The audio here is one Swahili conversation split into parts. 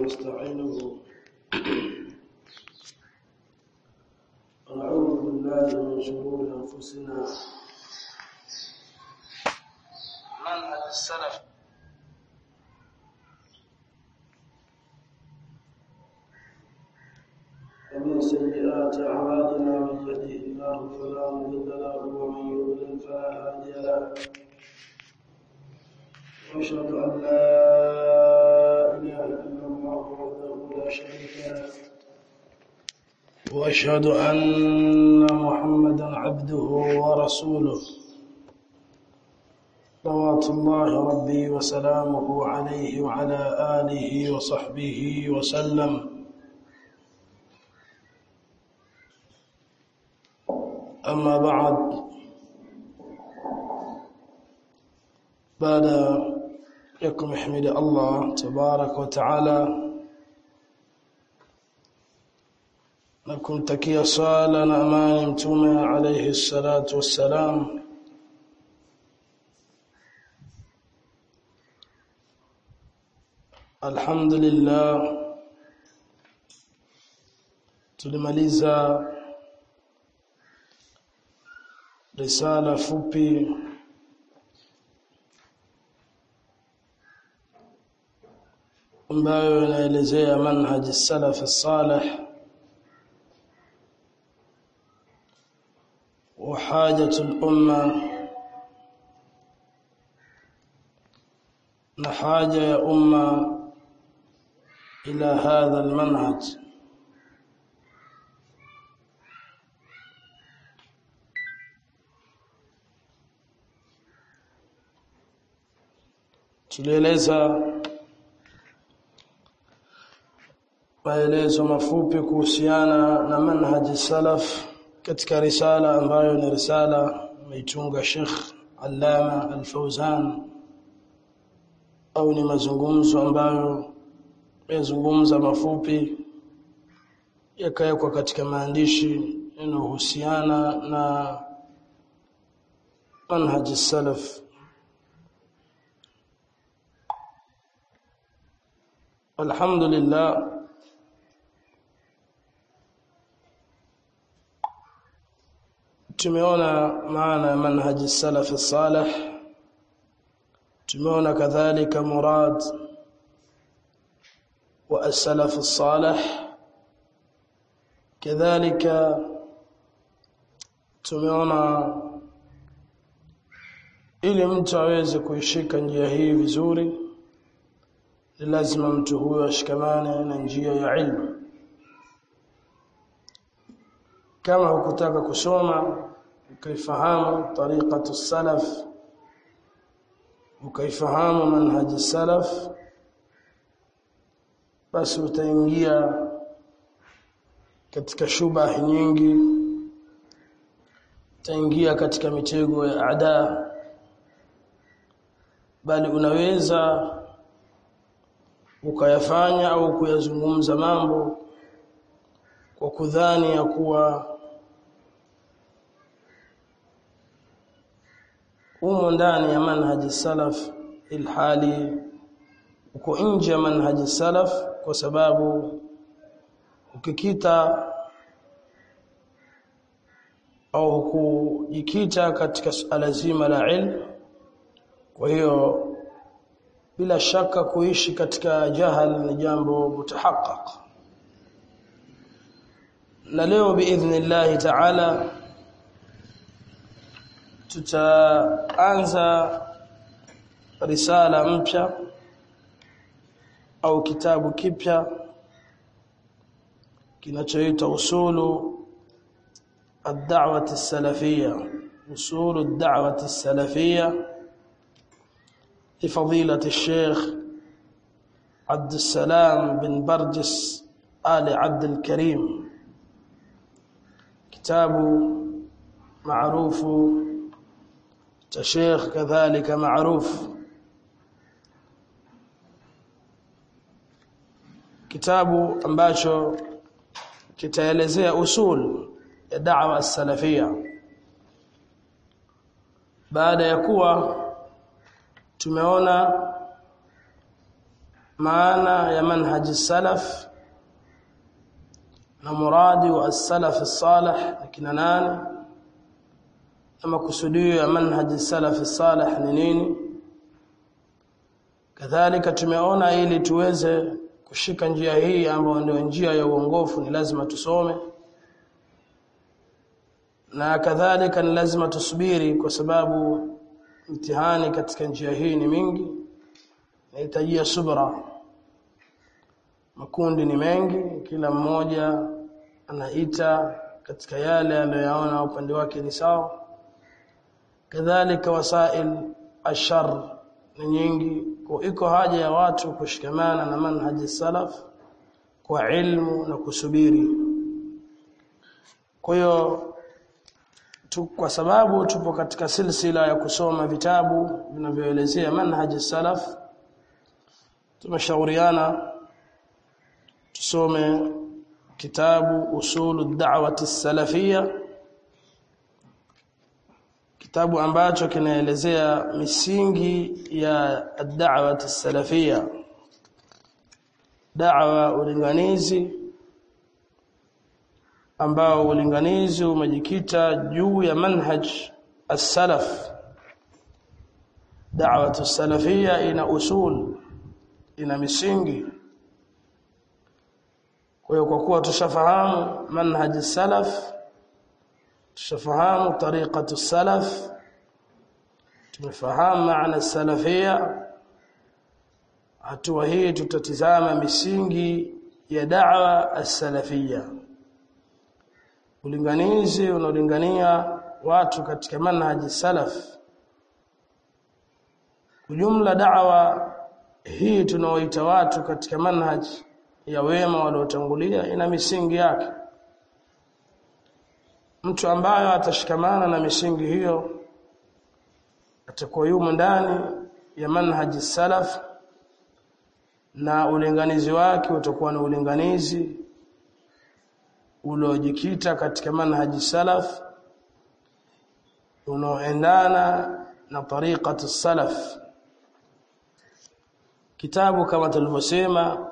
ونستعينه ونعوذ بالله من شرور أنفسنا منهج السلف ومن سيئات أعمالنا من يهده الله فلا مضل له ومن يضلل فلا هادي له وأشهد أن لا إله إلا الله وحده لا شريك له وأشهد أن محمدا عبده ورسوله صلوات الله ربي وسلامه عليه وعلى آله وصحبه وسلم أما بعد بعد يكم احمد الله تبارك وتعالى na kumtakia sala na amani mtume alayhi salatu wassalam alhamdulillah tulimaliza risala fupi ambayo inaelezea manhaj salaf salih وحاجة الأمة نحاجة يا أمة إلى هذا المنهج tulieleza maelezo mafupi kuhusiana na manhaji salaf katika risala ambayo ni risala meitunga Sheikh Allama Al-Fauzan au ni mazungumzo ambayo yazungumza mafupi yakawekwa katika maandishi yanayohusiana na manhaj salaf alhamdulillah tumeona maana ya manhaji salaf salih tumeona kadhalika murad wa as-salaf salih kadhalika tumeona ili mtu aweze kuishika njia hii vizuri ni lazima mtu huyo ashikamane na njia ya ilmu kama hukutaka kusoma ukaifahamu tariqatu salaf ukaifahamu manhaji salaf basi utaingia katika shubah nyingi utaingia katika mitego ya ada bali unaweza ukayafanya au kuyazungumza mambo kwa kudhani ya kuwa umo ndani ya manhaji salaf ilhali uko nje ya manhaji salaf kwa sababu ukikita au kujikita katika suala zima la ilmu kwa hiyo bila shaka kuishi katika jahal ni jambo mutahaqqaq na leo biidhnillah ta'ala tutaanza risala mpya au kitabu kipya kinachoitwa usulu ad-da'wah as-salafiyya usulu ad-da'wah as-salafiyya لفضيلة الشيخ عبد السلام بن برجس آل عبد الكريم كتاب معروف شيخ كذلك معروف kitabu ambacho kitaelezea usul ya da'wa salafia baada ya kuwa tumeona maana ya manhaji salaf na muradi wa as-salaf as-salih ni kina nani na makusudio ya manhaji salaf as-salih ni nini kadhalika tumeona ili tuweze kushika njia hii ambayo ndio njia ya uongofu ni lazima tusome na kadhalika ni lazima tusubiri kwa sababu mtihani katika njia hii ni mingi nahitajia subra makundi ni mengi kila mmoja anaita katika yale anayoyaona upande wake ni sawa kadhalika wasail ashar ni nyingi kwa iko haja ya watu kushikamana na manhaji salaf kwa ilmu na kusubiri kwa hiyo tu, kwa sababu tupo katika silsila ya kusoma vitabu vinavyoelezea manhaji salaf tumeshauriana tusome kitabu usulu da'wati salafia kitabu ambacho kinaelezea misingi ya da'wati salafia da'wa ulinganizi ambao ulinganizi umejikita juu ya manhaj as-salaf da'watu salafia ina usul ina misingi kwa hiyo kwa kuwa tushafahamu manhaj salaf tushafahamu tariqatu salaf tumefahamu maana salafia hatua hii tutatizama misingi ya da'wa as-salafia ulinganizi unaolingania watu katika manhaji salaf ujumla da'wa hii tunaoita watu katika manhaji ya wema waliotangulia ina misingi yake mtu ambaye atashikamana na misingi hiyo atakuwa yumo ndani ya manhaji salaf na ulinganizi wake utakuwa ni ulinganizi uliojikita katika manhaji salaf unaoendana na tariqatu salaf kitabu kama tulivyosema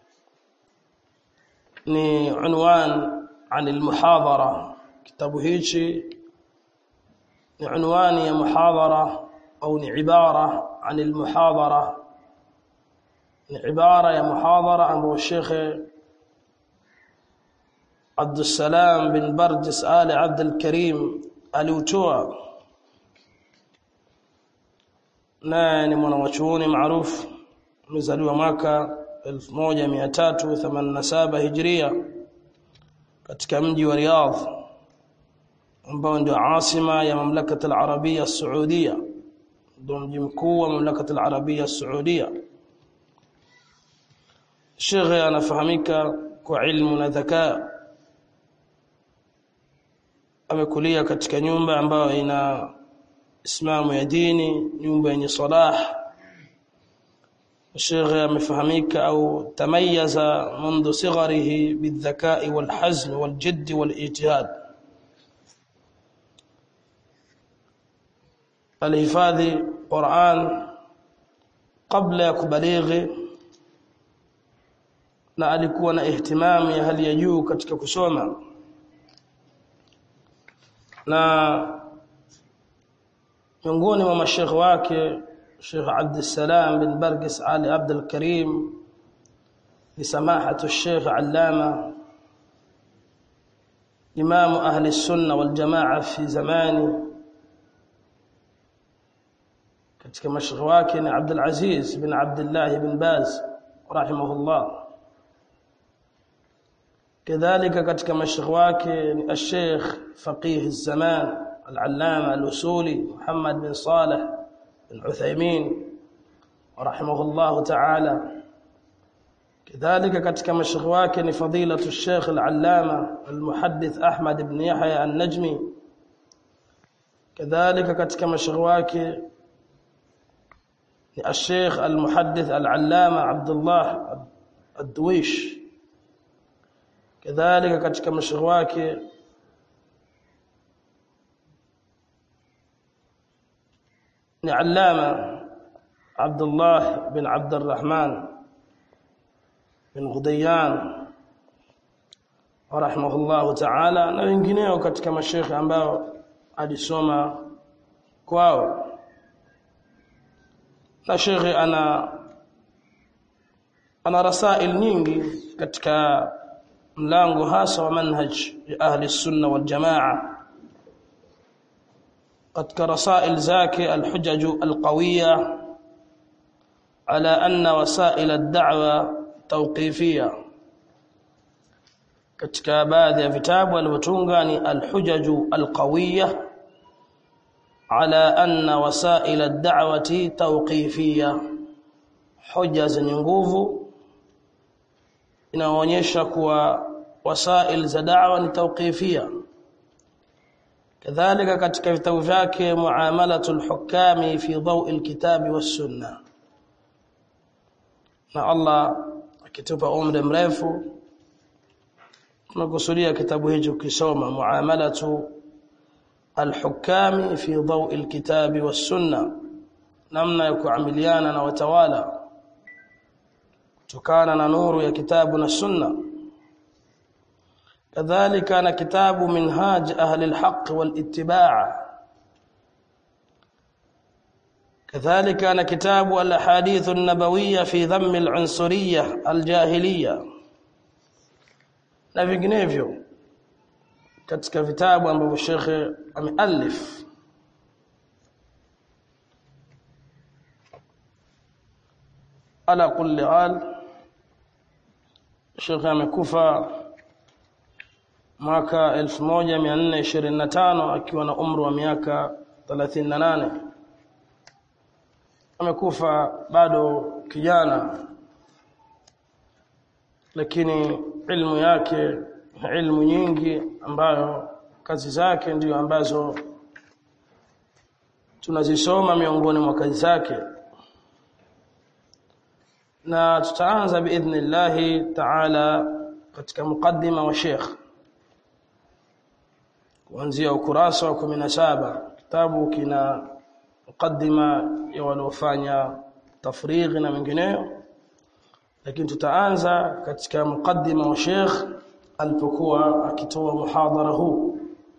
ni unwan عن المحاضرة kitabu hichi ni unwani ya muhadhara au ni ibara عن المحاضرة ni ibara ya muhadhara ambayo Sheikh عبد السلام بن برجس آل عبد الكريم aliutoa naye ni mwanachuoni maarufu amezaliwa mwaka 1387 hijria katika mji wa Riyadh ambao ndio asima ya mamlaka al-Arabia Saudia ndio mji mkuu wa mamlaka al-Arabia Saudia Sheikh anafahamika kwa ilmu na dhakaa amekulia katika nyumba ambayo ina islamu ya dini nyumba yenye salah الشيخ amefahamika au tamayaza منذ صغره بالذكاء والحزم والجد والاجتهاد alihifadhi Qur'an kabla ya kubalighi na alikuwa na ihtimamu ya hali ya juu katika kusoma na miongoni mwa mashekhe wake Sheikh Abd Salam bin Bargis Ali Abdul Karim لسماحة الشيخ علامة إمام أهل السنة والجماعة في زمانه katika mashekhe wake ni Abdul Aziz bin Abdullah bin Baz rahimahullah kadhalika katika mashekhe wake ni al-Sheikh Faqih az-Zaman al-Allama al-Usuli Muhammad bin Salih bin Uthaymeen rahimahullah ta'ala كذلك katika mashekhe wake ni fadilatu al-Sheikh al-Allama al-Muhaddith Ahmad ibn Yahya an-Najmi كذلك katika mashekhe wake الشيخ المحدث العلامة عبد الله الدويش كذلك katika mashekhe wake ni allama Abdullah bin Abd الرحمن bin Ghudayyan rahimahullahu ta'ala na wengineo katika mashekhe ambao alisoma kwao na shekhe ana ana rasail nyingi katika mlango hasa wa manhaj ya ahli sunna wal jamaa katika rasail zake alhujaj alqawiyya ala anna wasail ad-da'wa tawqifiyya katika baadhi ya vitabu alivyotunga ni alhujaj alqawiyya ala anna wasail ad-da'wati tawqifiyya hoja zenye nguvu inaonyesha kuwa wasail za da'wa ni tawqifia kadhalika katika vitabu vyake muamalatul hukami fi dawi alkitabi was sunna na Allah akitupa umri mrefu tunakusudia kitabu hicho kisoma muamalatu alhukami fi dawi alkitabi was sunna namna ya kuamiliana na watawala kutokana na nuru ya kitabu na sunna kadhalika na kitabu minhaj ahli alhaq walitibaa kadhalika na kitabu alahadith an-nabawiyya fi dhamm al-unsuriyya al-jahiliyya na vinginevyo katika vitabu ambavyo shekhe amealif ala kulli hal shekhe amekufa mwaka 1425 akiwa na umri wa miaka 38 amekufa bado kijana lakini ilmu yake ilmu nyingi ambayo kazi zake ndiyo ambazo tunazisoma miongoni mwa kazi zake na tutaanza biidhnillahi taala katika mukaddima wa Sheikh kuanzia ukurasa wa 17 kitabu kina mukaddima ya waliofanya tafrighi na mengineyo lakini tutaanza katika mukaddima wa Sheikh alipokuwa akitoa muhadhara huu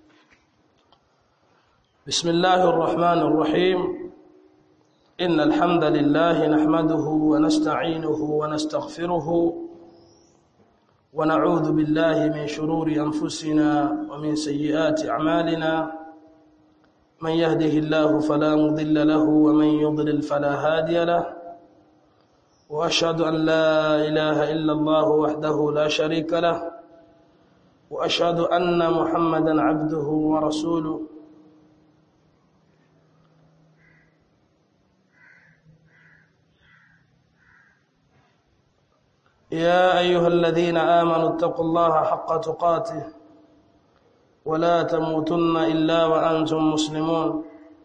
Bismillahir Rahmanir Rahim إن الحمد لله نحمده ونستعينه ونستغفره ونعوذ بالله من شرور أنفسنا ومن سيئات أعمالنا من يهده الله فلا مضل له ومن يضلل فلا هادي له وأشهد أن لا إله إلا الله وحده لا شريك له وأشهد أن محمدا عبده ورسوله يا أيها الذين آمنوا اتقوا الله حق تقاته ولا تموتن إلا وأنتم مسلمون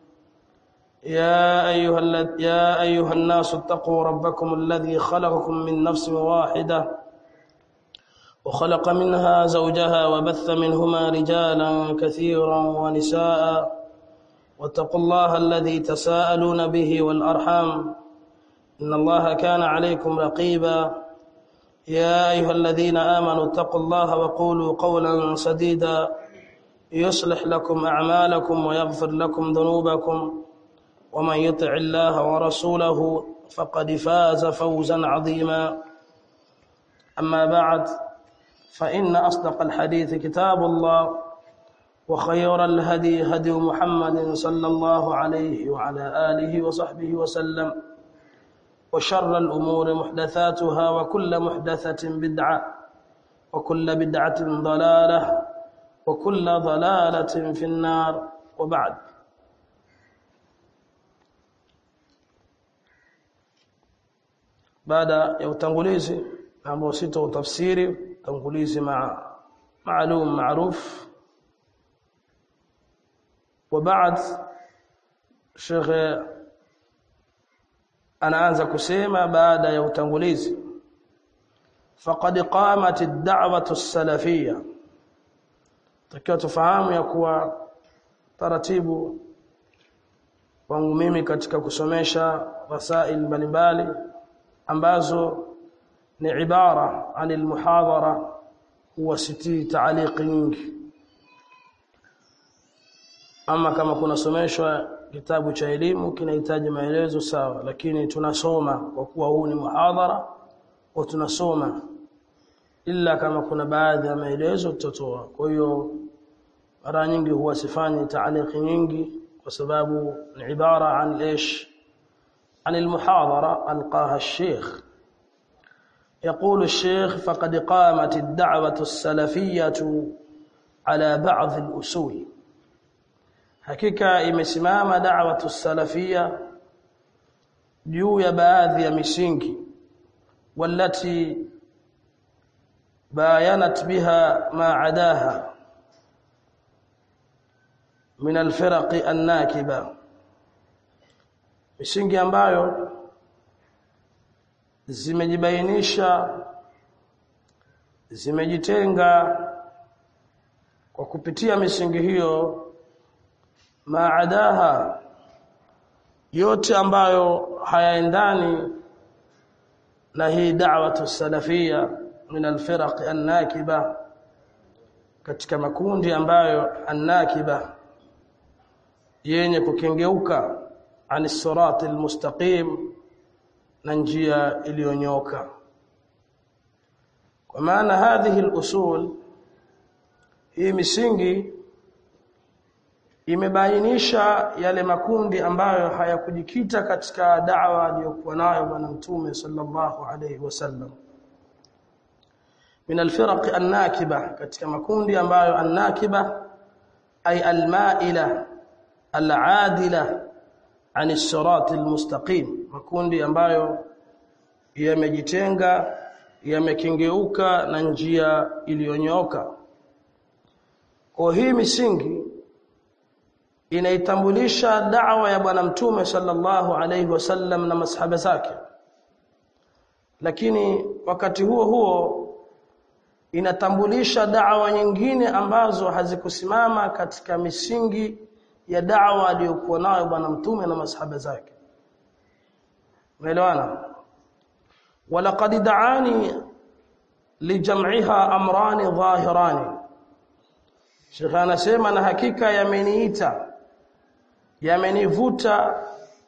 يا أيها, يا أيها الناس اتقوا ربكم الذي خلقكم من نفس واحدة وخلق منها زوجها وبث منهما رجالا كثيرا ونساء واتقوا الله الذي تساءلون به والأرحام إن الله كان عليكم رقيبا يا أيها الذين آمنوا اتقوا الله وقولوا قولا سديدا يصلح لكم أعمالكم ويغفر لكم ذنوبكم ومن يطع الله ورسوله فقد فاز فوزا عظيما أما بعد فإن أصدق الحديث كتاب الله وخير الهدي هدي محمد صلى الله عليه وعلى آله وصحبه وسلم وشر الأمور محدثاتها وكل محدثة بدعة وكل بدعة ضلالة وكل ضلالة في النار وبعد baada ya utangulizi ambao sito utafsiri utangulizi ma maalum maruf وبعد Sheikh anaanza kusema baada ya utangulizi faqad qamat ad-da'watu as-salafiyya takiwa tufahamu ya kuwa taratibu wangu mimi katika kusomesha wasail mbalimbali ambazo ni ibara anil muhadhara huwa sitii taaliqi nyingi ama kama kunasomeshwa kitabu cha elimu kinahitaji maelezo sawa lakini tunasoma kwa kuwa huu ni muhadhara au tunasoma ila kama kuna baadhi ya maelezo tutatoa kwa hiyo mara nyingi huwa sifanyi taaliqi nyingi kwa sababu ni ibara an ايش عن المحاضرة ألقاها الشيخ يقول الشيخ فقد قامت الدعوة السلفية على بعض الأصول hakika imesimama da'watu salafia juu ya baadhi ya misingi walati bayanat biha ma adaha min alfiraq annakiba misingi ambayo zimejibainisha zimejitenga kwa kupitia misingi hiyo maadaha yote ambayo hayaendani na hii da'watu salafia min alfiraq annakiba katika makundi ambayo annakiba yenye kukengeuka ani sirati almustaqim na njia iliyonyoka kwa maana hadhihi alusul hii misingi imebainisha yale makundi ambayo hayakujikita katika da'wa aliyokuwa nayo bwana mtume sallallahu alayhi wasallam min alfiraq annakiba katika makundi ambayo annakiba ay almaila aladila ani sirat almustaqim makundi ambayo yamejitenga yamekengeuka na njia iliyonyoka kwa hii misingi inaitambulisha da'wa ya bwana mtume sallallahu alayhi wasallam na masahaba zake lakini wakati huo huo inatambulisha da'wa nyingine ambazo hazikusimama katika misingi ya da'wa aliyokuwa nayo bwana mtume na masahaba zake umeelewana walaqad da'ani lijam'iha amrani dhahirani Sheikh anasema na hakika yameniita yamenivuta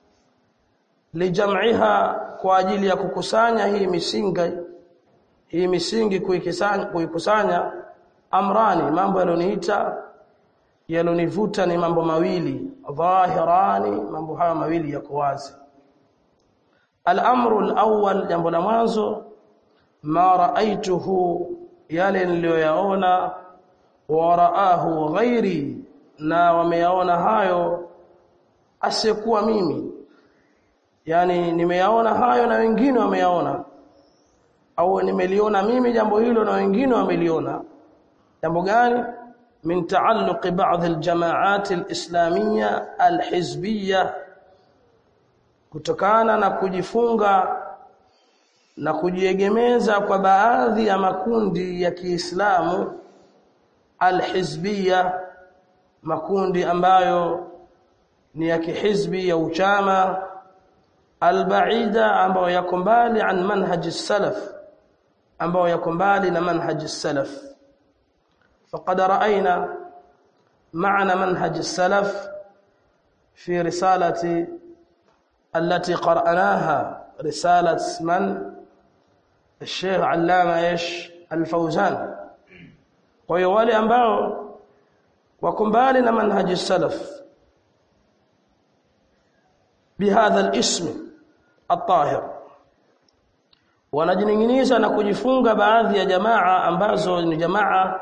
lijam'iha kwa ajili ya kukusanya hii misingi hii misingi kuikusanya kuikusanya amrani mambo yaloniita yalonivuta ni mambo mawili dhahirani mambo haya mawili yako wazi al-amru al-awwal jambo la mwanzo ma ra'aituhu yale niliyoyaona wa ra'ahu ghairi na wameyaona hayo asiyekuwa mimi yani nimeyaona hayo na wengine wameyaona au nimeliona mimi jambo hilo na wengine wameliona jambo gani min taalluq ba'd aljama'at alislamiyya alhizbiyya kutokana na kujifunga na kujiegemeza kwa baadhi ya makundi ya Kiislamu alhizbiyya makundi ambayo ni ya kihizbi ya uchama albaida ambayo yako mbali an manhaj salaf ambayo yako mbali na manhaj salaf faqad ra'ayna ma'na manhaj salaf fi risalati التي قرأناها رسالة من الشيخ علامة ايش الفوزان ويوالي ambao wako mbali na manhaj salaf بهذا الاسم الطاهر wanajininginiza na kujifunga baadhi ya jamaa ambazo ni jamaa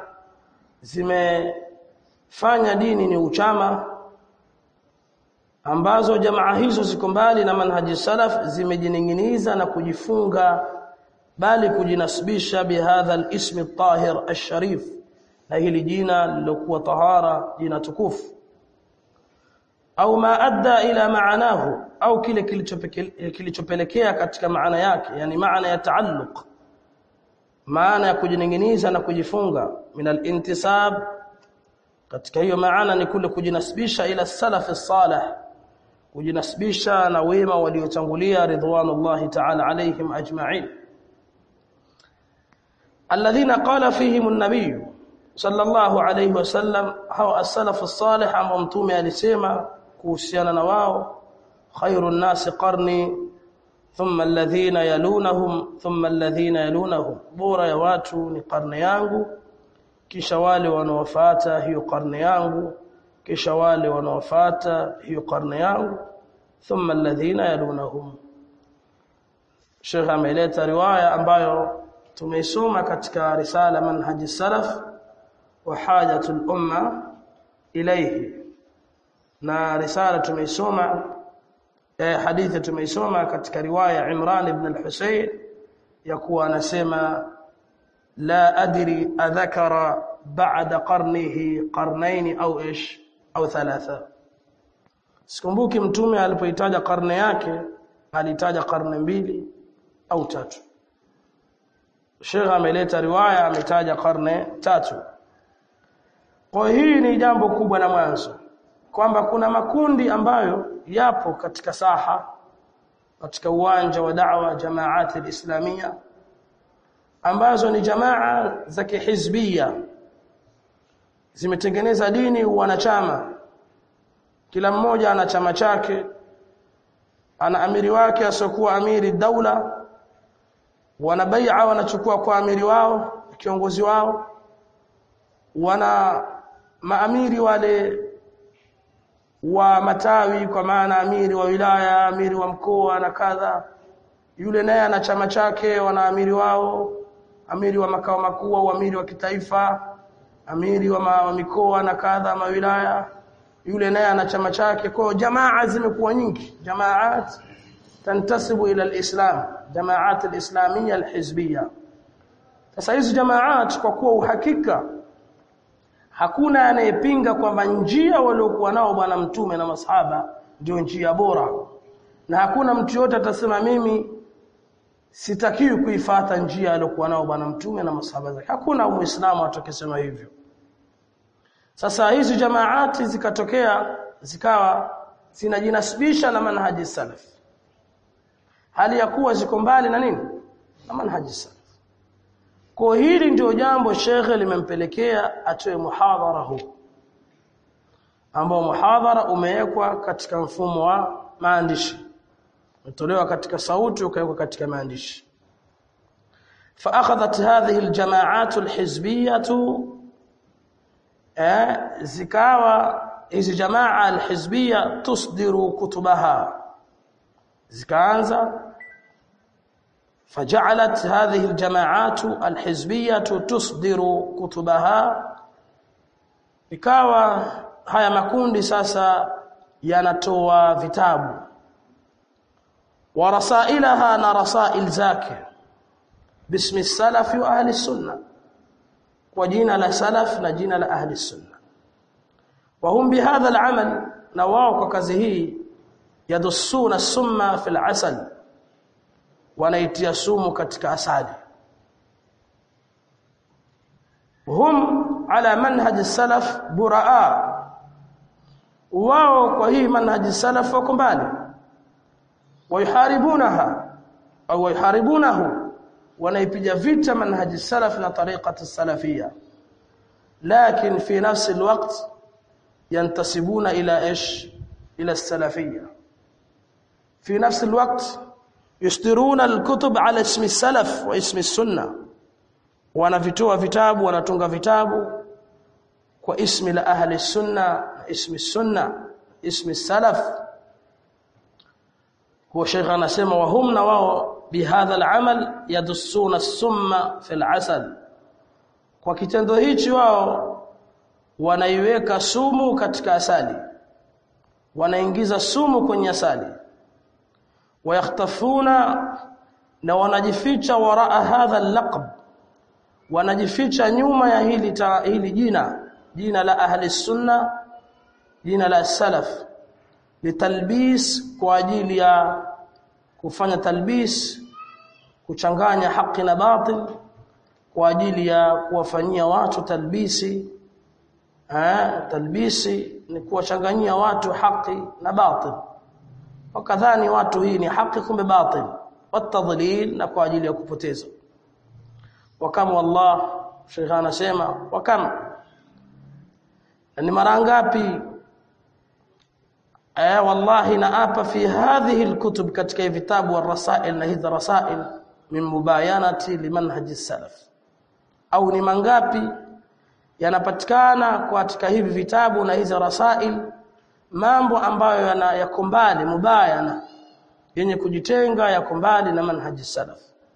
zimefanya dini ni uchama ambazo jamaa hizo ziko mbali na manhaji salaf zimejininginiza na kujifunga bali kujinasibisha bihadha al-ism at-tahir ash-sharif na hili jina lilokuwa tahara jina tukufu au ma adda ila maanahu au kile kilichopelekea katika maana yake yani maana ya taalluq maana ya kujininginiza na kujifunga min al-intisab katika hiyo maana ni kule kujinasibisha ila salaf salih kujinasibisha na wema waliotangulia ridwanullahi ta'ala alaihim ajma'in alladhina qala fihim an-nabiy sallallahu alayhi wasallam hawa as-salaf as-salih ambao mtume alisema kuhusiana na wao khairun nasi qarni thumma alladhina yalunahum thumma alladhina yalunahum bora ya watu ni karne yangu kisha wale wanaofuata hiyo karne yangu kisha wale wanaofuata hiyo karne yangu thumma alladhina yalunahum Sheikh ameleta riwaya ambayo tumeisoma katika risala manhaji salaf wa hajatul umma ilayhi na risala tumeisoma eh, hadithi tumeisoma katika riwaya Imran ibn al-Husayn ya kuwa anasema la adri adhakara ba'da qarnihi qarnayn au ish au thalatha sikumbuki mtume alipoitaja karne yake alitaja karne mbili au tatu Sheikh ameleta riwaya ametaja karne tatu kwa hii ni jambo kubwa na mwanzo kwamba kuna makundi ambayo yapo katika saha katika uwanja wa da'wa jamaati alislamia ambazo ni jamaa za kihizbia zimetengeneza dini wanachama kila mmoja ana chama chake ana amiri wake asiokuwa amiri daula wana bai'a wanachukua kwa amiri wao kiongozi wao wana maamiri wale wa matawi kwa maana amiri wa wilaya amiri wa mkoa na kadha yule naye ana chama chake wana amiri wao amiri wa makao makuu au amiri wa kitaifa amiri wa, ma, wa mikoa na kadha mawilaya yule naye ana chama chake kwa jamaa zimekuwa nyingi jamaat tantasibu ila alislam jamaat alislamia alhizbia sasa hizi jamaat kwa kuwa uhakika hakuna anayepinga kwamba njia waliokuwa nao bwana mtume na masahaba ndio njia bora na hakuna mtu yote atasema mimi sitakiwi kuifata njia aliyokuwa nao bwana mtume na masahaba zake hakuna muislamu atakayesema hivyo sasa hizi jamaati zikatokea zikawa zinajinasibisha na manhaji salaf hali ya kuwa ziko mbali na nini na manhaji salaf kwa hili ndio jambo shekhe limempelekea atoe muhadhara huu ambao muhadhara umewekwa katika mfumo wa maandishi umetolewa katika sauti ukawekwa katika maandishi فاخذت هذه الجماعات الحزبيه zikawa hizi jamaa alhizbia tusdiru kutubaha zikaanza فجعلت هذه الجماعات الحزبيه تصدر كتبها ikawa haya makundi sasa yanatoa vitabu wa rasailaha na rasail zake bismi salafi wa ahli sunna kwa jina la salaf na jina la ahli sunna wa hum bihadha al'amal na wao kwa kazi hii yadussuna summa fil asal wanaitia sumu katika asali hum ala manhaj salaf buraa wao kwa hii manhaj salaf wako mbali wayharibunaha au wayharibunahu wanaipiga vita manhaj salaf na tariqat salafia lakin fi nafs alwaqt yantasibuna ila ish ila salafia في نفس الوقت يصدرون الكتب على اسم السلف واسم السنه wanavitoa vitabu wanatunga vitabu kwa ismi la ahli sunna ismi sunna ismi salaf huwa sheikh anasema wa hum na wao bihadha al'amal yadussuna as-summa fi al-asal kwa kitendo hichi wao wanaiweka sumu katika asali wanaingiza sumu kwenye asali wayakhtafuna na wanajificha waraa hadha al-laqab wanajificha nyuma ya hili ta, hili jina jina la ahli sunna jina la salaf litalbis kwa ajili ya kufanya talbis kuchanganya haki na batil kwa ajili ya kuwafanyia watu talbisi eh talbisi ni kuwachanganyia watu haki na batil wakadhani watu hii ni haki kumbe batil watadlil na kwa ajili ya kupoteza wakam wallah Sheikh anasema wakam ni mara ngapi eh wallahi naapa fi hadhihi alkutub katika vitabu warasail na hizi rasail min mubayanati limanhaji salaf au ni mangapi yanapatikana katika hivi vitabu na hizi rasail mambo ambayo yana yako mbali mubayana yenye kujitenga yako mbali na manhaji salaf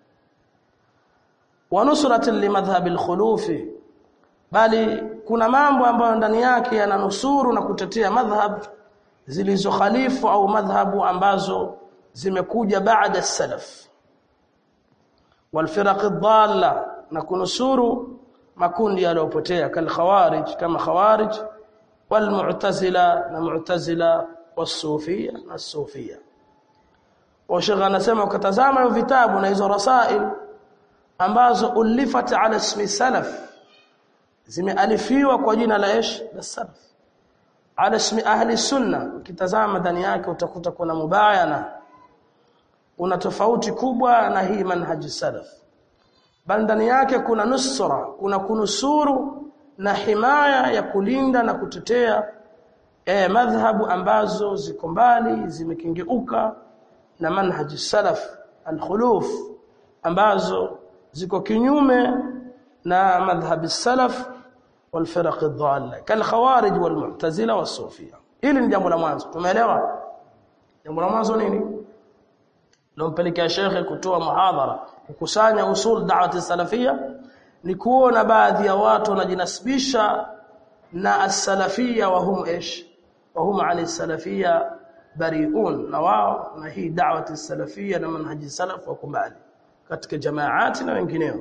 wa nusratin limadhhab alkhulufi bali kuna mambo ambayo ndani yake yananusuru na kutetea madhhab zilizokhalifu au madhhabu ambazo zimekuja baada salaf والفرق الضاله na kunusuru makundi yaliyopotea kal khawarij kama khawarij wal mu'tazila na mu'tazila wasufia na sufia washagha anasema ukatazama hiyo vitabu na hizo rasail ambazo ulifat ala ismi salaf zimealifiwa kwa jina la ish la salaf ala ismi ahli sunna ukitazama ndani yake utakuta kuna mubayana kuna tofauti kubwa na hii manhaji salaf bali ndani yake kuna nusra kuna kunusuru na himaya ya kulinda na kutetea eh madhhabu ambazo ziko mbali zimekingeuka na manhaji salaf alkhuluf ambazo ziko kinyume na madhhabi salaf والفرق الضاله كالخوارج والمعتزله والصوفيه hili ni jambo la mwanzo tumeelewa jambo la mwanzo nini lompelekea shekhe kutoa muhadhara kukusanya usul da'wati salafia ni kuona baadhi ya watu wanajinasibisha na as-salafia wa hum ish wa hum 'an as-salafia bari'un na wao na hii da'wati salafia na manhaji salaf wa kumbali katika jamaati na wengineo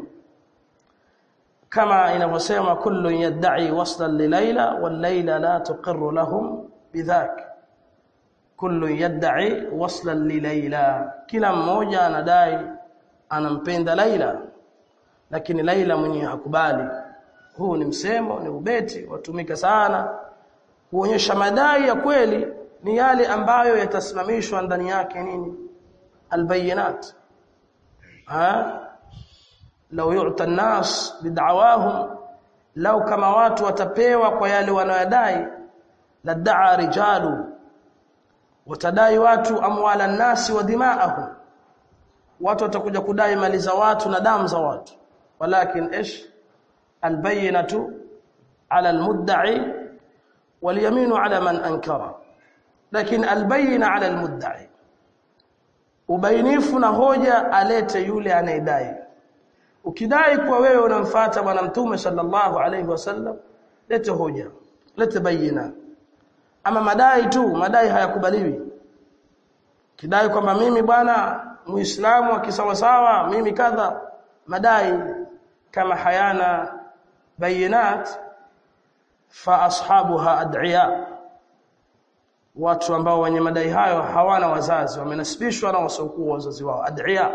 kama inavyosema kullu yad'i waslan li layla wal layla la tuqirru lahum bidhak kullu yad'i waslan li layla kila mmoja anadai anampenda Laila lakini Laila mwenyewe hakubali huu ni msemo ni ubeti watumika sana kuonyesha madai ya kweli ni yale ambayo yatasimamishwa ndani yake nini albayinat ha law yu'ta an-nas bid'awahum law kama watu watapewa kwa yale wanayodai lad'a rijalu watadai watu amwala nasi wa dimaahum watu watakuja kudai mali za watu na damu za watu walakin ish albayinatu ala almudda'i walyaminu ala man ankara lakini albayina ala almudda'i ubainifu na hoja alete yule anayedai ukidai kwa wewe unamfuata bwana mtume sallallahu alayhi wasallam lete hoja lete bayina ama madai tu madai hayakubaliwi kidai kwamba mimi bwana muislamu akisawasawa mimi kadha madai kama hayana bayinat fa ashabuha ad'iya watu ambao wenye madai hayo hawana wazazi wamenasibishwa na wasiokuwa wazazi wao ad'iya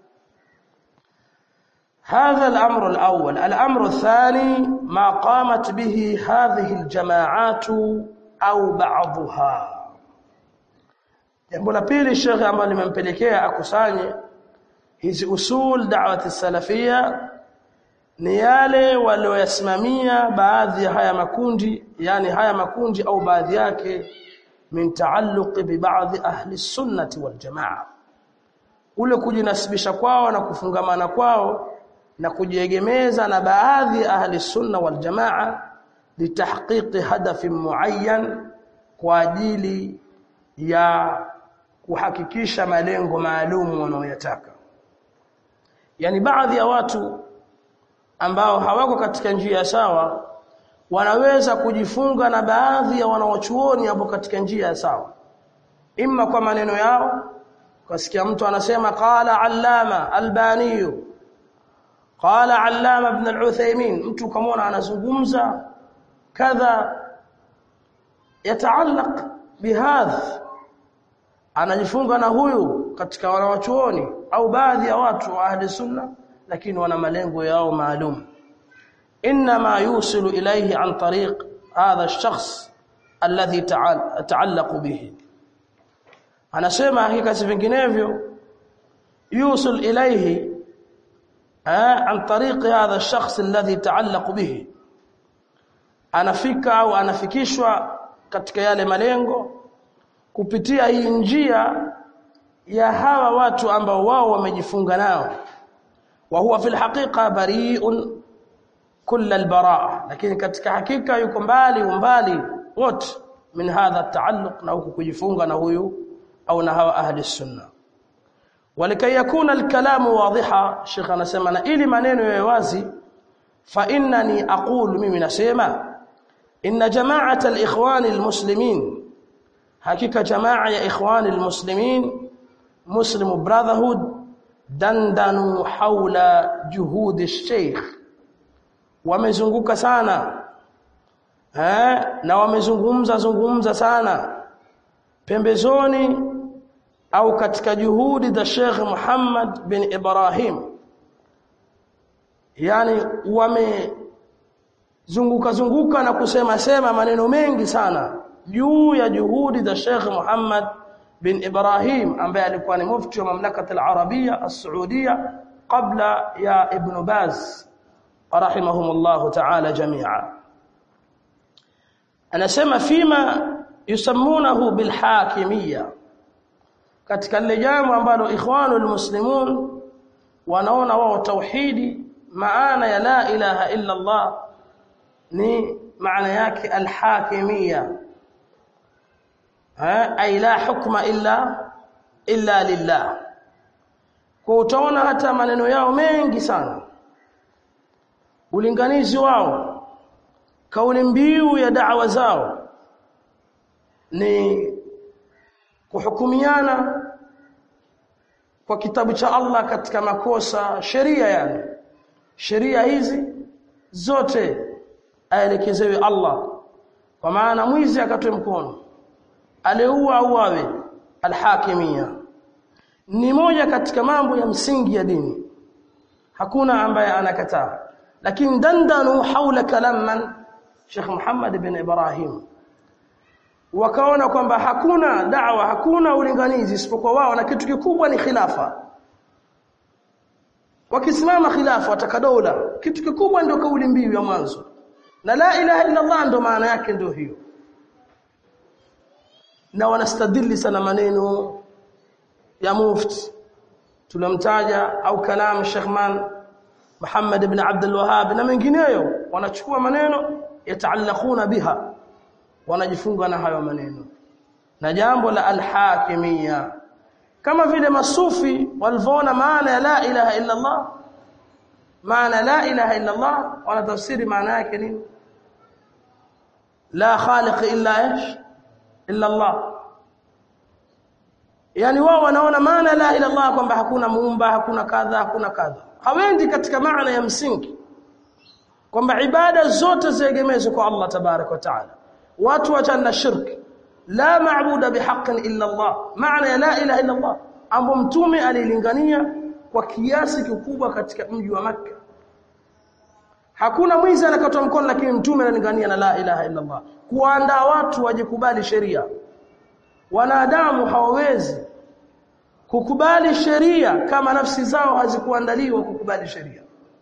هذا الأمر الأول الأمر الثاني ما قامت به هذه الجماعات au ba'dha jambo la pili shekhe ambalo limempelekea akusanye hizi usul da'wati salafia ni yale walioyasimamia baadhi ya haya makundi yani haya makundi au baadhi yake min taalluqi bi ba'dhi ahli sunnati wal jamaa ule kujinasibisha kwao na kufungamana kwao na kujiegemeza na baadhi ya ahli sunna wal jamaa litahqiqi hadafin muayyan kwa ajili ya kuhakikisha malengo maalum wanaoyataka yani baadhi ya watu ambao hawako katika njia sawa wanaweza kujifunga na baadhi ya wanaochuoni hapo katika njia sawa imma kwa maneno yao kasikia mtu anasema qala allama albani qala allama ibn al-uthaymin mtu kamaona anazungumza kadha yataallaq bihadha anajifunga na huyu katika wanawachuoni au baadhi ya watu wa ahli sunna lakini wana malengo yao maalum inma yusilu ilayhi an tariq hadha ash-shakhs alladhi ta'allaq bihi anasema hakika si vinginevyo yusul ilayhi عن طريق هذا الشخص الذي تعلق به anafika au anafikishwa katika yale malengo kupitia hii njia ya hawa watu ambao wao wamejifunga nao wa huwa fil haqiqa bari'un kull albaraa lakini katika hakika yuko mbali umbali wote min hadha taalluq na huku kujifunga na huyu au na hawa ahli sunna walikai yakuna alkalamu wadhiha shekha anasema na ili maneno yawe wazi fa innani aqulu mimi nasema inna jama'at alikhwan almuslimin hakika jamaa ya ikhwan almuslimin muslim brotherhood dandanu haula juhudi alsheikh wamezunguka sana eh na wamezungumza zungumza sana pembezoni au katika juhudi za Sheikh Muhammad bin Ibrahim yani wamezunguka zunguka na kusema sema maneno mengi sana juu ya juhudi za Sheikh Muhammad bin Ibrahim ambaye alikuwa ni mufti wa mamlaka al-Arabia as-Saudia kabla ya Ibn Baz rahimahumullah ta'ala jami'a anasema fima yusammunahu bilhakimiyya katika lile jambo ambalo ikhwanul muslimun wanaona wao tauhidi maana ya la ilaha illa Allah ni maana yake alhakimiyya ay la hukma illa illa lillah kwa utaona hata maneno yao mengi sana ulinganizi wao kauli mbiu ya da'wa zao ni kuhukumiana kwa kitabu cha Allah katika makosa sheria yani sheria hizi zote aelekezewe Allah kwa maana mwizi akatoe mkono aliua auawe alhakimia ni moja katika mambo ya msingi ya dini hakuna ambaye anakataa lakini dandanu haula kalaman Sheikh Muhammad bin Ibrahim wakaona kwamba hakuna da'wa hakuna ulinganizi isipokuwa wao na kitu kikubwa ni khilafa wakisimama khilafa wataka dola kitu kikubwa ndio kauli mbiu ya mwanzo na la ilaha illa Allah ndio maana yake ndio hiyo na wanastadili sana maneno ya mufti tulamtaja au kalam Sheikh Man Muhammad ibn Abdul Wahhab na mengineyo wanachukua maneno yataallaquna biha wanajifunga na hayo maneno na jambo la alhakimia kama vile masufi walivyoona maana ya la ilaha illa Allah maana la ilaha illa Allah wanatafsiri maana yake nini la khaliq illa ish illa Allah yani wao wanaona maana la ilaha illa Allah kwamba hakuna muumba hakuna kadha hakuna kadha hawendi katika maana ya msingi kwamba ibada zote ziegemezwe kwa Allah tabarak wa taala watu wachana na shirki la maabuda bihaqqin illa Allah maana ya la ilaha illa Allah ambapo mtume alilingania kwa kiasi kikubwa katika mji wa Makka hakuna mwizi anakatwa mkono lakini mtume analingania na la ilaha illa Allah kuandaa watu wajikubali sheria wanadamu hawawezi kukubali sheria kama nafsi zao hazikuandaliwa kukubali sheria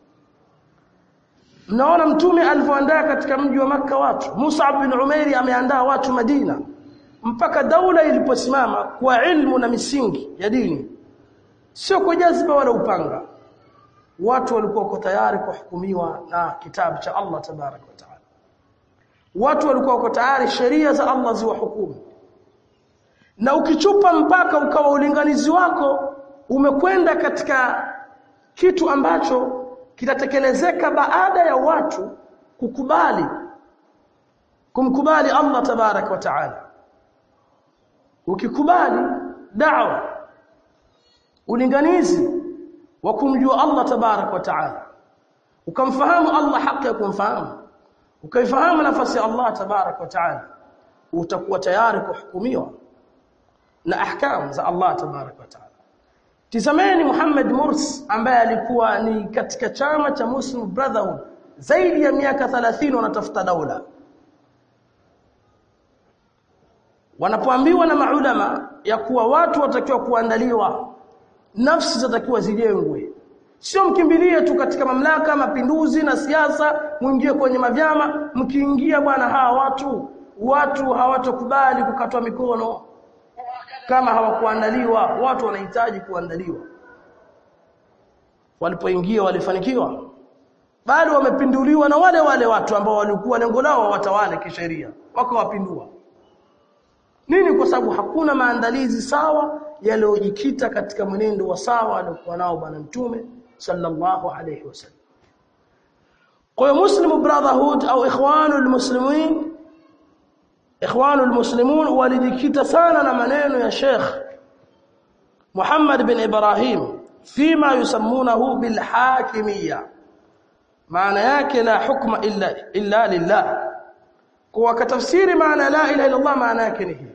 Mnaona mtume alivyoandaa katika mji wa maka watu. Musa bin Umairi ameandaa watu Madina mpaka daula iliposimama kwa ilmu na misingi ya dini. Sio kwa jazba wala upanga. Watu walikuwa wako tayari kuhukumiwa na kitabu cha Allah tabarak wa taala. Watu walikuwa wako tayari sheria za Allah ziwahukumu. Na ukichupa mpaka ukawa ulinganizi wako umekwenda katika kitu ambacho kitatekelezeka baada ya watu kukubali kumkubali Allah tabarak wa taala ukikubali da'wa ulinganizi wa kumjua Allah tabarak wa taala ukamfahamu Allah haki ya kumfahamu ukaifahamu nafasi ya Allah tabarak wa taala utakuwa tayari kuhukumiwa na ahkam za Allah tabarak wa taala Tizameni Muhammad Murs ambaye alikuwa ni katika chama cha Muslim Brotherhood zaidi ya miaka 30 wanatafuta daula. Wanapoambiwa na maulama ya kuwa watu watakiwa kuandaliwa, nafsi zatakiwa zijengwe. sio mkimbilie tu katika mamlaka mapinduzi na siasa muingie kwenye mavyama mkiingia bwana hawa watu watu hawatokubali kukatwa mikono kama hawakuandaliwa watu wanahitaji kuandaliwa walipoingia walifanikiwa bali wamepinduliwa na wale wale watu ambao walikuwa lengo lao watawale kisheria wakawapindua nini kwa sababu hakuna maandalizi sawa yaliyojikita katika mwenendo wa sawa aliokuwa nao bwana mtume sallallahu alayhi wasallam kwa muslim brotherhood au ikhwanul muslimin ikhwanul muslimun walijikita sana na maneno ya Sheikh Muhammad bin Ibrahim fima yusammunahu bil hakimiyya maana yake la hukma illa illa lillah kwa katafsiri maana la ilaha illa Allah maana yake ni hii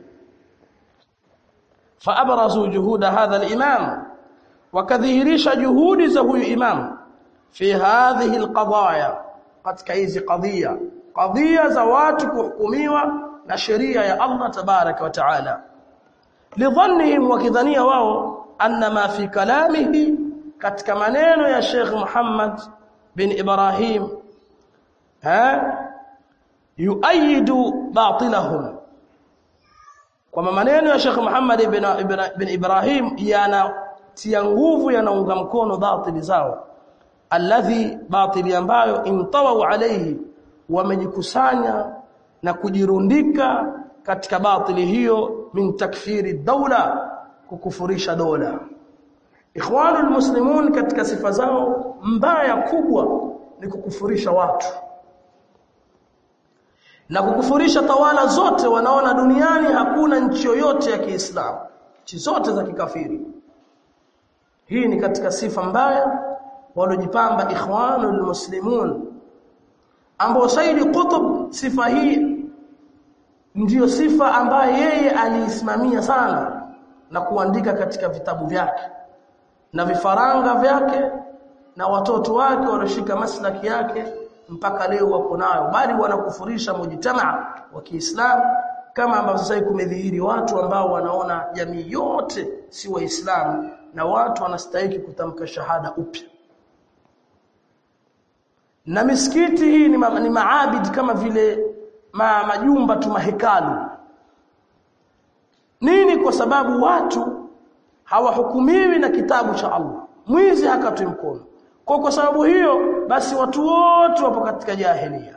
فابرزوا جهود هذا الامام وكذهرش جهود ذوي امام في هذه القضايا katika hizi qadhiya qadhiya za watu kuhukumiwa na sheria ya Allah tabaraka wa taala lidhannihim wakidhania wao anna ma fi kalamihi katika maneno ya Sheikh Muhammad bin Ibrahim ha yuayidu batilahum kwa maneno ya Sheikh Muhammad ibn, ibn, ibn Ibrahim yanatia nguvu yanaunga mkono batili zao alladhi batili ambayo intawau alayhi wamejikusanya na kujirundika katika batili hiyo min takfiri daula kukufurisha dola ikhwanul muslimun katika sifa zao mbaya kubwa ni kukufurisha watu na kukufurisha tawala zote wanaona duniani hakuna nchi yoyote ya Kiislamu nchi zote za kikafiri hii ni katika sifa mbaya walojipamba ikhwanul muslimun ambao Saidi Qutb sifa hii ndiyo sifa ambayo yeye aliisimamia sana na kuandika katika vitabu vyake na vifaranga vyake na watoto wake walioshika maslaki yake mpaka leo wako nayo bali wanakufurisha mujtamaa wa Kiislamu kama ambavyo sasa kumedhihiri watu ambao wanaona jamii yote si waislamu na watu wanastahili kutamka shahada upya na misikiti hii ni, ma, ni maabid kama vile ma, majumba tu mahekalu nini kwa sababu watu hawahukumiwi na kitabu cha Allah mwizi hakatwi mkono kwa kwa sababu hiyo basi watu wote wapo katika jahilia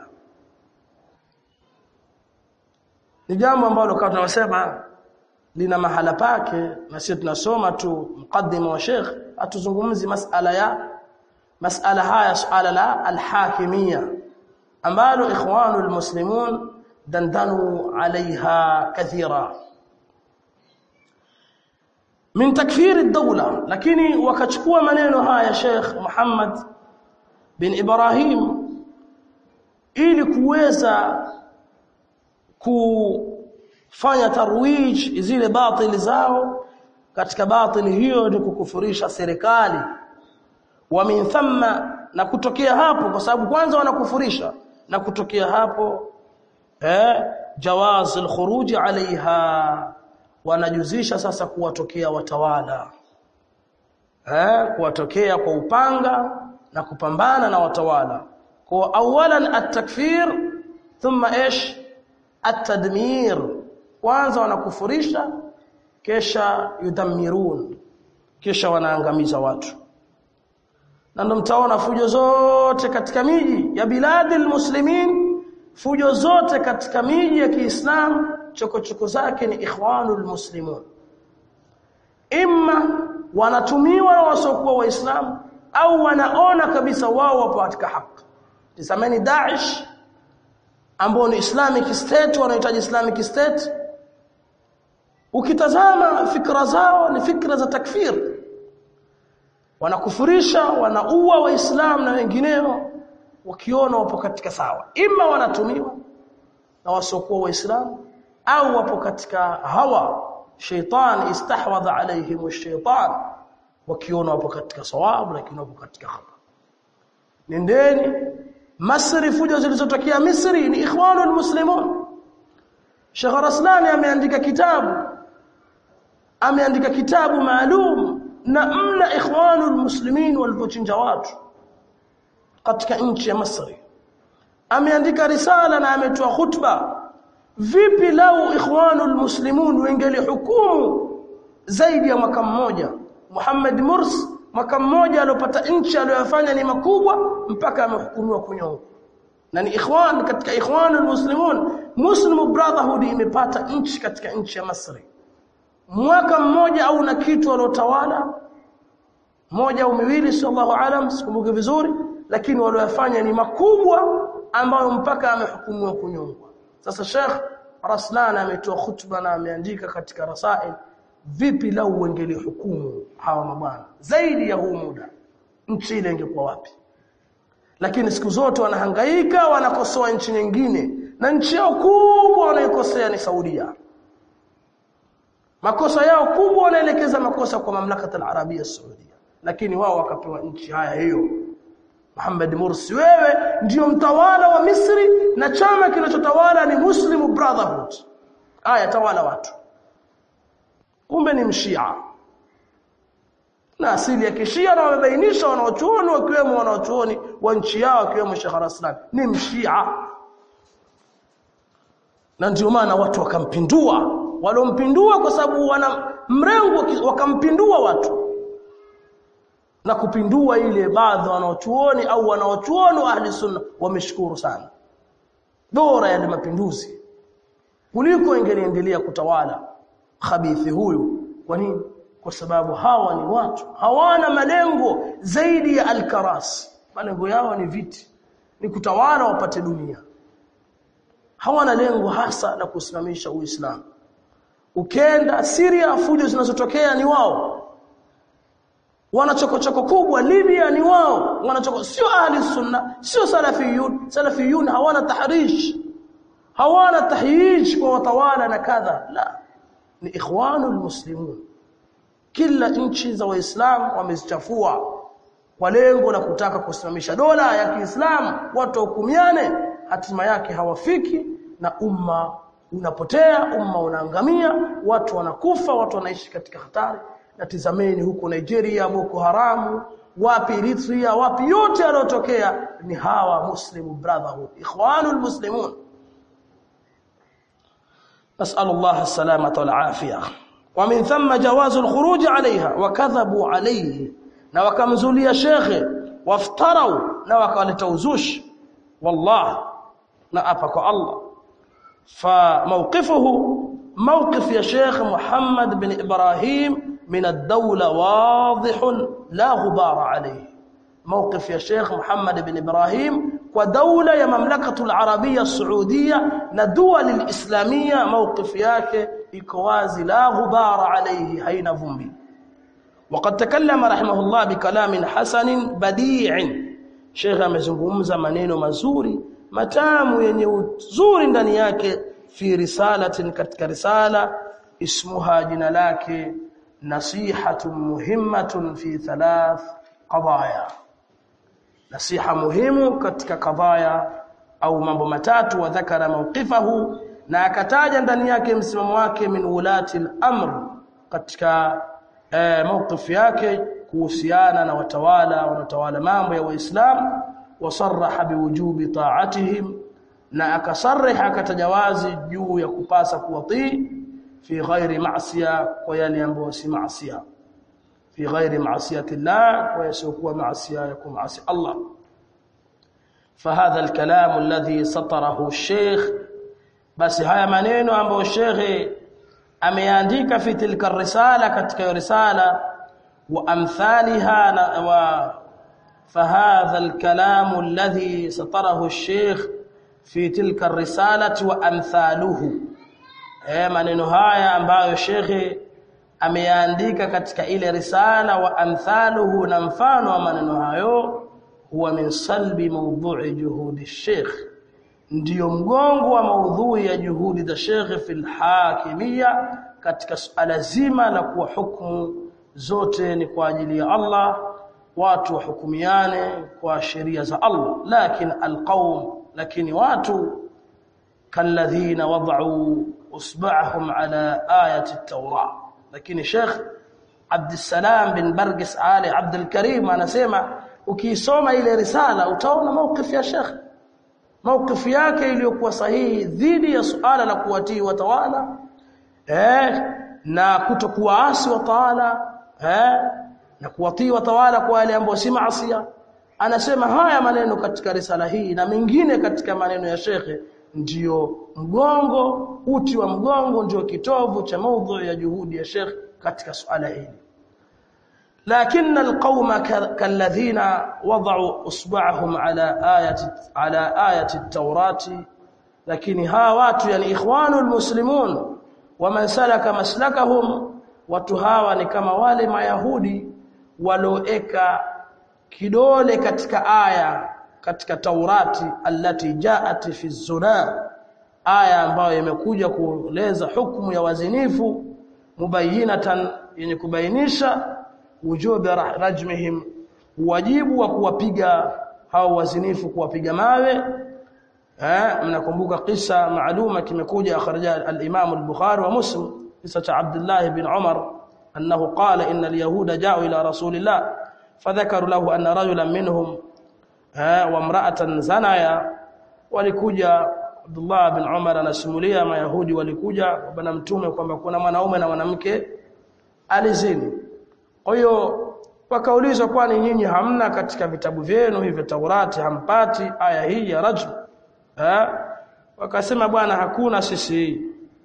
ni jambo ambalo kama tunasema lina mahala pake na sisi tunasoma tu mukaddima wa Sheikh atuzungumzi masala ya masala haya suala la alhakimia ambalo ikhwanu almuslimun dandanu alaiha kathira min takfir ad-dawla lakini wakachukua maneno haya Sheikh Muhammad bin Ibrahim ili kuweza kufanya tarwij zile batili zao katika batili hiyo ni kukufurisha serikali wa min thamma na kutokea hapo kwa sababu kwanza wanakufurisha na kutokea hapo eh jawaz al-khuruj alaiha wanajuzisha sasa kuwatokea watawala eh kuwatokea kwa upanga na kupambana na watawala kwa awalan at-takfir thumma ish at-tadmir kwanza wanakufurisha kisha yudammirun kisha wanaangamiza watu na ndo mtaona fujo zote katika miji ya biladil muslimin fujo zote katika miji ya Kiislamu chokochoko zake ni ikhwanul muslimun imma wanatumiwa na wasiokuwa waislamu au wanaona kabisa wao wapo katika haki tisameni Daesh ambao ni Islamic State wanahitaji Islamic State ukitazama fikra zao ni fikra za takfir wanakufurisha wanaua waislamu na wengineo wakiona wapo katika sawa ima wanatumiwa na wasiokuwa waislamu au wapo katika hawa shaitan istahwadha alaihim ash-shaytan wakiona wapo katika sawabu lakini wapo katika khata nendeni Masri fujo zilizotokea Misri ni ikhwanul muslimun Sheikh Raslani ameandika kitabu ameandika kitabu maalum na mna ikhwanul muslimin walipochinja watu katika nchi ya Misri ameandika risala na ametoa khutba vipi lau ikhwanul muslimun wengeli hukumu zaidi ya mwaka mmoja Muhammad Murs mwaka mmoja aliyopata nchi aliyofanya ni makubwa mpaka amehukumiwa kunyongwa na ni ikhwan katika ikhwanul muslimun muslim brotherhood imepata nchi katika nchi ya Misri mwaka mmoja au na kitu aliotawala moja au miwili sallallahu alam sikumbuki vizuri lakini waliyofanya ni makubwa ambayo mpaka amehukumiwa kunyongwa sasa Sheikh Raslan ametoa khutba na ameandika katika rasail vipi lau wengeli hukumu hawa mabwana zaidi ya huu muda nchi ile ingekuwa wapi lakini siku zote wanahangaika wanakosoa nchi nyingine na nchi yao kubwa wanaikosea ni Saudia makosa yao kubwa wanaelekeza makosa kwa mamlaka al-Arabia Saudia lakini wao wakapewa nchi haya hiyo Muhammad Mursi wewe ndiyo mtawala wa Misri na chama kinachotawala ni Muslim Brotherhood haya tawala watu kumbe ni mshia na asili ya kishia na wamebainisha wanaochuoni wakiwemo wanaochuoni wa nchi yao wakiwemo Sheikh Raslan ni mshia na ndio maana watu wakampindua walompindua kwa sababu wana mrengo wakampindua watu na kupindua ile baadhi wanaochuoni au wanaochuoni wa ahli sunna wameshukuru sana bora yale mapinduzi kuliko ingeliendelea kutawala khabithi huyu kwa nini kwa sababu hawa ni watu hawana malengo zaidi ya alkaras malengo yao ni viti ni kutawala wapate dunia hawana lengo hasa la kusimamisha uislamu ukenda Syria fujo zinazotokea ni wao wanachokochoko kubwa Libya ni wao wanachoko sio ahli sunna sio salafiyun salafiyun hawana tahrish hawana tahyij kwa watawala na kadha la ni ikhwanul muslimun kila nchi za waislamu wamezichafua kwa lengo la kutaka kusimamisha dola ya Kiislamu watu hukumiane hatima yake hawafiki na umma unapotea umma unaangamia watu wanakufa watu wanaishi katika hatari na tizameni huko Nigeria Boko Haramu wapi Eritrea wapi yote yanayotokea ni hawa Muslim Brotherhood ikhwanul muslimun نسأل الله السلامة والعافية ومن ثم جواز الخروج عليها وكذبوا عليه na wakamzulia shekhe waftarau na wakaleta uzushi wallah na apa kwa Allah فموقفه موقف يا شيخ محمد بن إبراهيم من الدولة واضح لا غبار عليه موقف يا شيخ محمد بن إبراهيم ودولة يا مملكة العربية السعودية ندول الإسلامية موقف ياك إكوازي لا غبار عليه هين ذنبي وقد تكلم رحمه الله بكلام حسن بديع شيخ amezungumza maneno mazuri matamu yenye uzuri ndani yake fi risalatin katika risala ismuha jina lake nasihatun muhimmatun fi thalath qadaya nasiha muhimu katika kadhaya au mambo matatu wa dhakara mawqifahu na akataja ndani yake msimamo wake min ulati al-amr katika eh, mawqif yake kuhusiana na watawala wanatawala mambo ya waislamu wasarraha biwujubi ta'atihim na akasarriha akatajawazi juu ya kupasa kuwatii fi ghairi ma'siya kwa yale ambayo si ma'siya fi ghairi ma'siyati Allah wa yasiokuwa ma'siya yakum ma'si Allah فهذا الكلام الذي سطره الشيخ بس haya maneno ambayo shekhe ameandika fi tilka risala katika risala wa amthaliha wa فهذا الكلام الذي سطره الشيخ في تلك الرسالة وأمثاله eh maneno haya ambayo shekhe ameandika katika ile risala wa amthaluhu na mfano wa maneno hayo huwa min salbi mawdhu'i juhudi sheikh ndiyo mgongo wa maudhui ya juhudi za shekhe fil hakimia katika suala zima la kuwa hukumu zote ni kwa ajili ya Allah watu wahukumiane kwa sheria za Allah lakini alqaum lakini watu kalladhina wad'u usba'ahum ala ayati at-taura lakini sheikh Abdussalam bin Bargis Ali Abdul Karim anasema ukiisoma ile risala utaona maukifu ya Sheikh maukifu yake iliyokuwa sahihi dhidi ya suala la kuwatii watawala eh na kutokuwaasi watawala eh na kuwatii watawala kwa wale ambao si maasi anasema haya maneno katika risala hii na mengine katika maneno ya shekhe ndiyo mgongo uti wa mgongo ndio kitovu cha maudhui ya juhudi ya shekhe katika suala hili لكن القوم كالذين وضعوا اصبعهم على ايه على ايه التوراة لكن ها watu yani ikhwanul muslimun waman salaka maslakahum watu hawa ni kama wale mayahudi walioeka kidole katika aya katika Taurati allati jaat fi zina aya ambayo imekuja kueleza hukumu ya wazinifu mubayinatan yenye kubainisha wujubi rajmihim wajibu wa kuwapiga hao wazinifu kuwapiga mawe eh mnakumbuka kisa maaluma kimekuja akhraja al-Imam al-Bukhari wa Muslim kisa cha Abdullah ibn Umar annahu qala inna al-yahuda ja'u ila rasulillah fadhakaru lahu anna rajulan minhum wa imra'atan zanaya walikuja Abdullah bin Umar anasimulia mayahudi walikuja bwana mtume kwamba kuna mwanaume na mwanamke alizini kwa hiyo wakaulizwa kwani nyinyi hamna katika vitabu vyenu hivi Taurati hampati aya hii ya rajm eh wakasema bwana hakuna sisi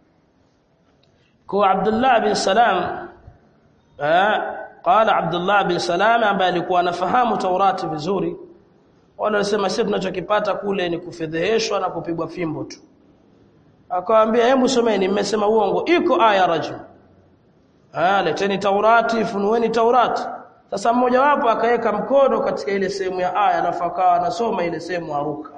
kwa Abdullah bin Salam eh qala Abdullah bin Salam ambaye alikuwa anafahamu Taurati vizuri wale wanasema sisi tunachokipata kule ni kufedheheshwa na kupigwa fimbo tu akawaambia hebu someni mmesema uongo iko aya rajm ah leteni Taurati funueni Taurati sasa mmoja wapo akaweka mkono katika ile sehemu ya aya alafu akawa anasoma ile sehemu aruka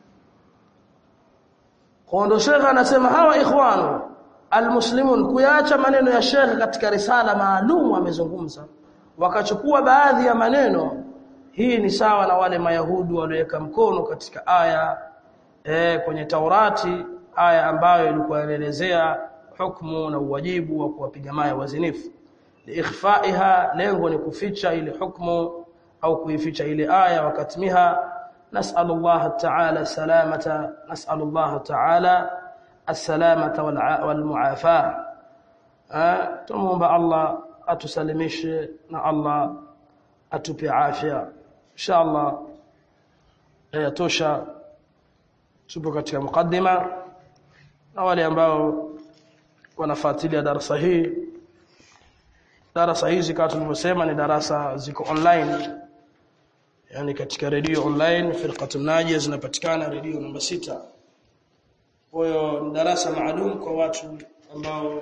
Kondo Sheikh anasema hawa ikhwanu almuslimun kuyaacha maneno ya Sheikh katika risala maalum amezungumza wakachukua baadhi ya maneno hii ni sawa na wale mayahudi walioweka mkono katika aya e, kwenye Taurati aya ambayo ilikuwa inaelezea hukumu na uwajibu wa kuwapiga mawe wazinifu liikhfaiha lengo ni kuficha ile hukumu au kuificha ile aya wakatimiha نسأل الله تعالى السلامة نسأل الله تعالى السلامة والمعافاة تموم الله أتسلمش نا الله أتبي عافية إن شاء الله يتوشى tupo katika mukaddima na wale ambao wanafuatilia darasa hii darasa hizi kama tulivyosema ni darasa ziko online yani katika redio online firqatun najia zinapatikana redio namba sita kwa hiyo ni darasa maalum kwa watu ambao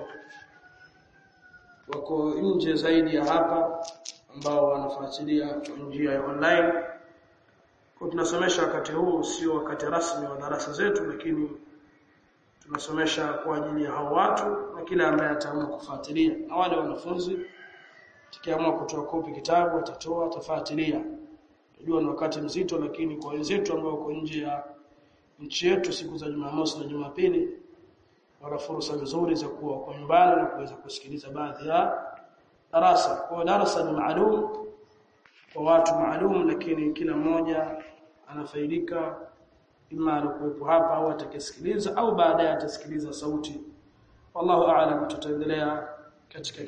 wako nje zaidi ya hapa ambao wanafuatilia kwa njia ya online kwa tunasomesha wakati huu sio wakati rasmi wa darasa zetu lakini tunasomesha kwa ajili ya hao watu na kila ambaye ataamua kufuatilia na wale wanafunzi tukiamua kutoa kopi kitabu atatoa atafuatilia Najua ni wakati mzito lakini kwa wenzetu ambao wako nje ya nchi yetu siku za Jumamosi na Jumapili wana fursa nzuri za kuwa kwa nyumbani na kuweza kusikiliza baadhi ya darasa. Kwa darasa ni maalum kwa watu maalum lakini kila mmoja anafaidika ima alikuwepo hapa au atakisikiliza au baadaye atasikiliza sauti. Wallahu a'lam tutaendelea katika